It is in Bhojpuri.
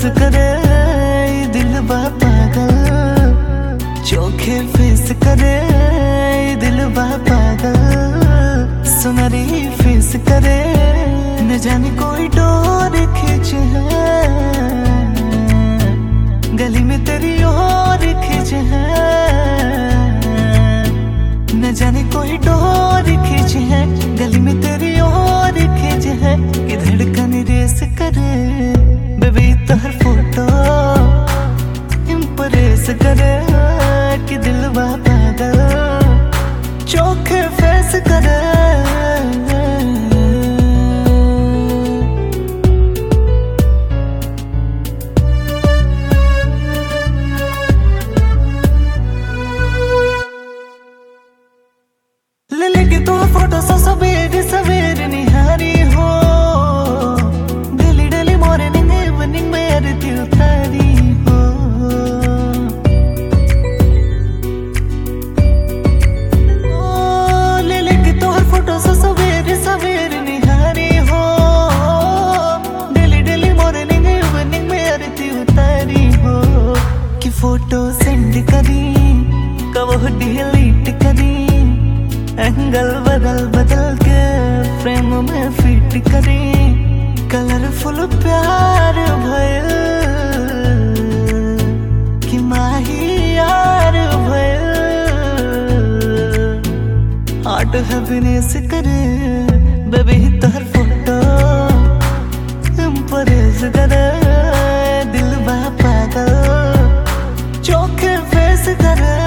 करे ये दिल बा पागल चोखे फेस करे ये दिल बा पागल सुनरी फेस करे न जाने कोई डोर खींच है गली में तेरी और खींच है न जाने कोई डोर खींच है गली में तेरी और खींच है कि धड़कन रेस करे बेबी तोहर फोटो इम्प्रेस करे कि दिल पागल चोखे फेस करे ले लेके तू फोटो सा सवेरे सवेरे निहारी हो डेली डेली मॉर्निंग इवनिंग में आरती उतारी हो ओ, ले लेके तू फोटो सा सवेरे सवेरे निहारी हो डेली डेली मॉर्निंग इवनिंग में आरती उतारी हो कि फोटो सेंड करी कब डिलीट करी एंगल बदल बदल के फ्रेम में फिट करी कलरफुल प्यार भयल कि माही यार भयल हार्ट हैप्पीनेस करे बेबी तोहर फोटो इम्प्रेस करे दिल बा पागल चोखे फेस करे